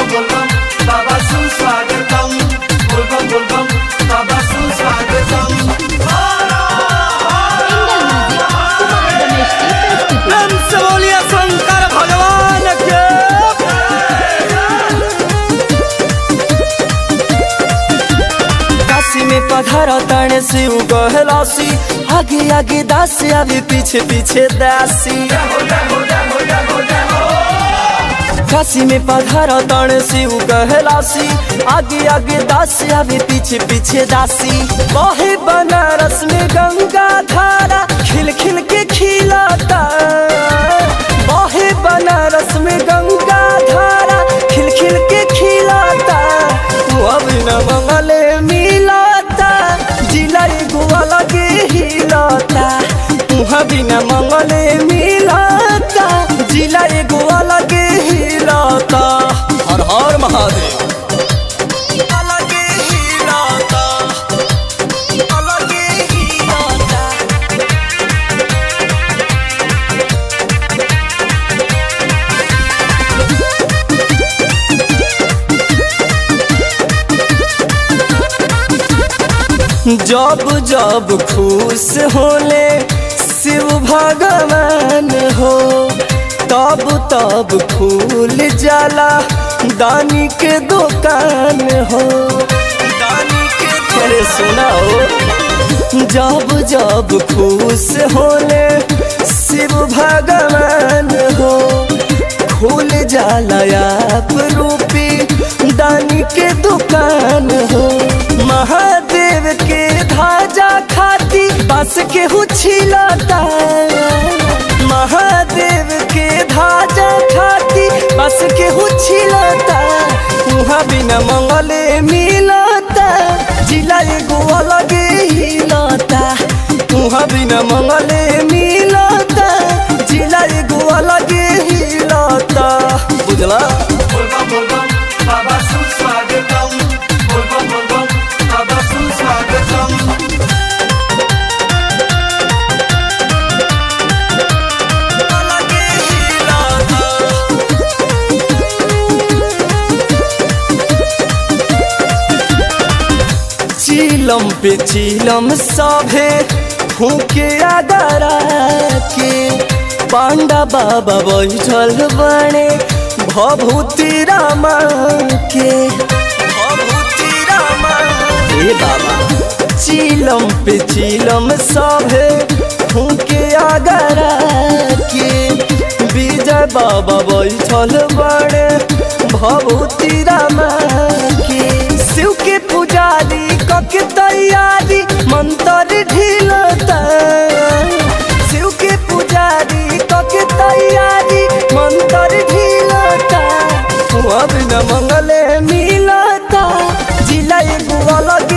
बोलबम बाबा सुस्वागतम बोलबम बोलबम बाबा सुस्वागतम सिंगल म्यूजिक कुमार रमेश की प्रस्तुति प्रेम से बोलिए शंकर भगवान के काशी में पधार तण शिव कहलासी आगे आगे दासी अभी पीछे पीछे दासी काशी में पधार तण शिव कहलासी आगे आगे दासी अभी पीछे पीछे दासी बहे बनारस में गंगा धारा खिल खिल के खिलाता बहे बनारस में गंगा धारा खिल खिल के खिलाता तू अब न मंगले मिलाता जिला एगो अलग हिलाता तू अभी न मंगले मिलाता जिला एगो अलग हिलाता हर हर महादेव अलग हिलाता अलग हिलाता जब जब खुश होले शिव भगवान हो तब तब खुल जाला दानी के दुकान हो दानी के तेरे सुनाओ जब जब खुश होले शिव भगवान हो खुल जाला आप रूपी दानी के दुकान हो महादेव के धाजा खाती बस के हुछिलाता महादेव के धाजा खाती बस के हुछिलाता उहाँ बिना मंगले मिलता जिला एगो अलग हिलता उहाँ बिना मंगले मिलता जिला एगो अलग हिलता बुझला बोलबम बोलबम बाबा सुस्वागतम बोलबम बोलबम बाबा सुस्वागतम अलग हिलता चीलम पे चीलम सभे फूके आदरा के पांडा बाबा बैठल बने भभूति रामा के भभूति रामा हे बाबा चीलम पे चीलम सभे फूके आगरा के विजय बाबा बैठल बड़े भभूति रामा के शिव के पुजारी कके तैयारी मंत्र ढिलता शिव के पुजारी कके तैयारी मंत्र ढिलता अब न मंगले मिलता जिला एगो अलग